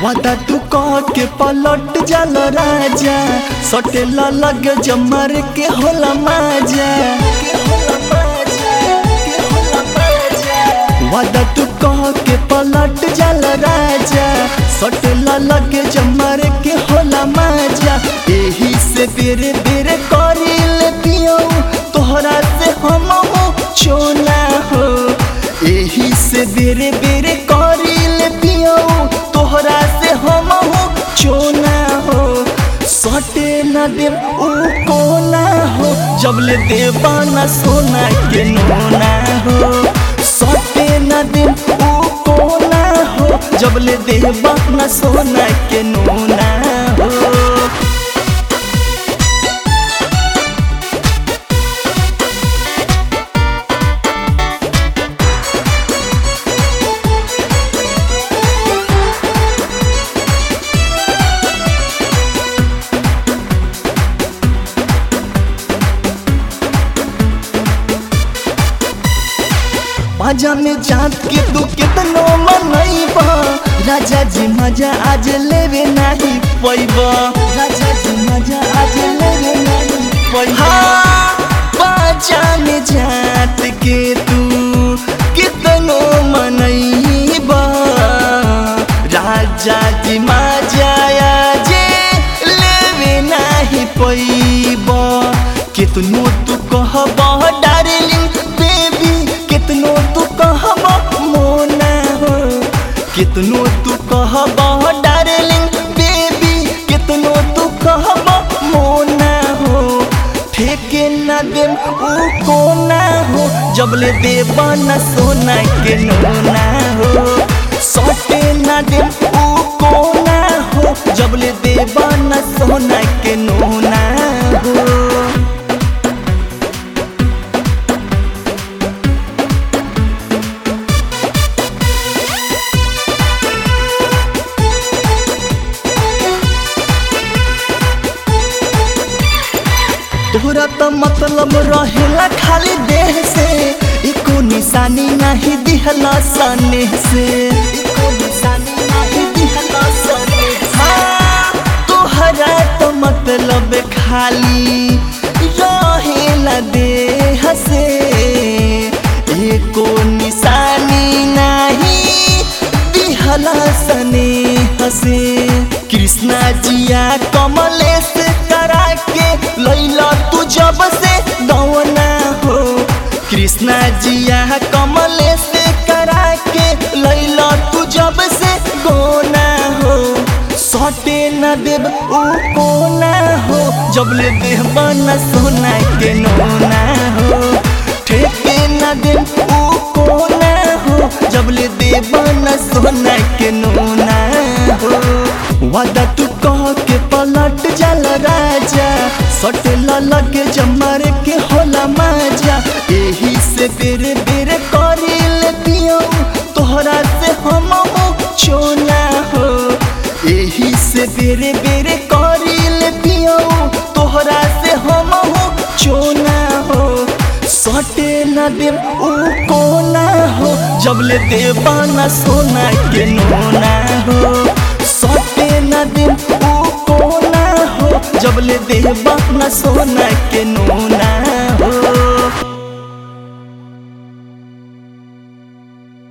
वादा तू कह के पलट जाल राजा सटेला लग जमर के होला माजा वादा तू कह के पलट जाल राजा सटेला लग जमर के होला माजा एही से बेरे बेरे करी ले पियो तोहरा से हम हो चोला हो एही से बेरे बेरे करी ले पियो तोहरा से हम हो चोना हो सटे न दे ऊ कोना हो जब ले देवा न सोना के नोना हो सटे न दे ऊ कोना हो जब ले देवा न सोना के नोना हो मजा में जात के तू कितनो मनैबा राजा जी मजा आज लेवे नहीं पैबा राजा जी मजा आज लेवे नहीं पैबा मजा में जात के तू कितनो मनैबा राजा जी मजा आज लेवे नहीं पैबा कितनो तू कहबा डार्लिंग बेबी कितनो तू कहबा मोना हो कितनो तू कहबा डार्लिंग बेबी कितनो तू कहबा मोना हो ठेके न दे ऊ कोना हो जब ले देबा न सोना के नोना हो सटे न दे ऊ कोना हो जब ले देबा न सोना के नोना हो तोहरा तो मतलब रहेला खाली देह से एको निशानी नहीं दिहला सने से एको निशानी नहीं दिहला सने से हाँ, तोहरा तो मतलब खाली रहेला देह से एको निशानी नहीं दिहला सने हसे कृष्णा जिया कमलेश करा के लैला तू जब से दौना हो कृष्णा जिया कमलेश करा के लैला तू जब से गोना हो सटे न देव ऊ कोना हो जब ले देव न सोना के नोना हो ठेके न देव ऊ कोना हो जब ले देव न सोना के नोना हो वादा तू कह के पलट जाल राजा सटेला लगे जमर के होला माजा एही से बेरे बेरे करी ले पियो तोहरा से हम हो चोना हो एही से बेरे बेरे करी ले पियो तोहरा से हम हो चोना हो सटे न दे ऊ कोना हो जब ले देवा न सोना के नोना हो सटे न दे ऊ कोना हो जब ले देवा न सोना के नोना